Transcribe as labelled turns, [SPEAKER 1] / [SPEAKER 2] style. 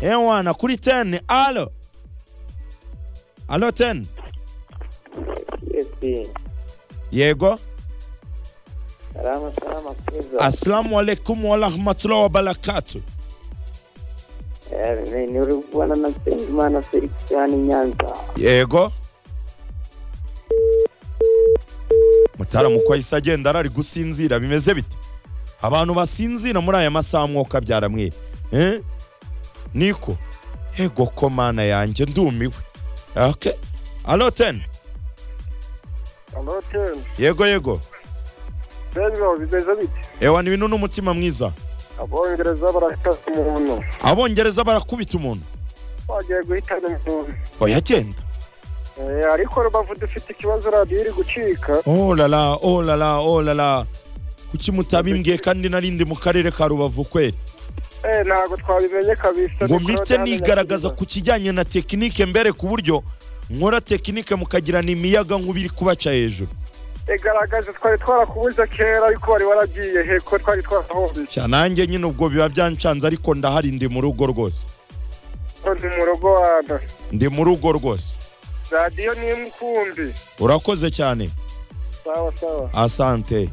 [SPEAKER 1] ewana kuri teni alo alo teni
[SPEAKER 2] esi
[SPEAKER 1] yego
[SPEAKER 2] salama salama kiza
[SPEAKER 1] assalamu alaikum warahmatullahi wabarakatu
[SPEAKER 2] Eh, ni- ni bwana na Nsengimana Felix yani Nyanza
[SPEAKER 1] yego mutaramu uko ahise agenda arari gusinzira bimeze bite abantu basinzira muri aya masaha mwoka byaramwiye eh? niko ego ko mana yanjye ndumiwe okay. alo teni
[SPEAKER 3] Alo Tim,
[SPEAKER 1] yego yego
[SPEAKER 3] Pedro bimeze bite?
[SPEAKER 1] ewa ni bintu n'umutima mwiza
[SPEAKER 3] Abongereza barakasa umuntu.
[SPEAKER 1] abongereza barakubita umuntu
[SPEAKER 3] Bagiye guhitana umuntu.
[SPEAKER 1] oya genda
[SPEAKER 3] Eh, ariko Rubavu dufite ikibazo radiyo iri gucika.
[SPEAKER 1] oh lala oh lala oh lala kuki mutabimbwiye kandi narindi mu karere ka rubavu kweri
[SPEAKER 3] Eh, ntabwo twabimenye kabisa.
[SPEAKER 1] ngo
[SPEAKER 3] ariko
[SPEAKER 1] mpite
[SPEAKER 3] hano
[SPEAKER 1] nigaragaza
[SPEAKER 3] haragaragaza.
[SPEAKER 1] ku kijyanye na tekinike mbere ku buryo nkora tekinike mukagirana imiyaga nk'ubu iri kubaca hejuru
[SPEAKER 3] Egaragaza twari twarakubuze kera ariko wari waragiye heko twari twarahombiye.
[SPEAKER 1] Cya nanjye nyine ubwo biba byancanze ariko ndahari ndi mu rugo rwose
[SPEAKER 3] Ko Ndi mu rugo wana.
[SPEAKER 1] ndi mu rugo rwose
[SPEAKER 3] Radiyo ni imwe ukumbi.
[SPEAKER 1] urakoze cyane
[SPEAKER 3] Sawa sawa.
[SPEAKER 1] asante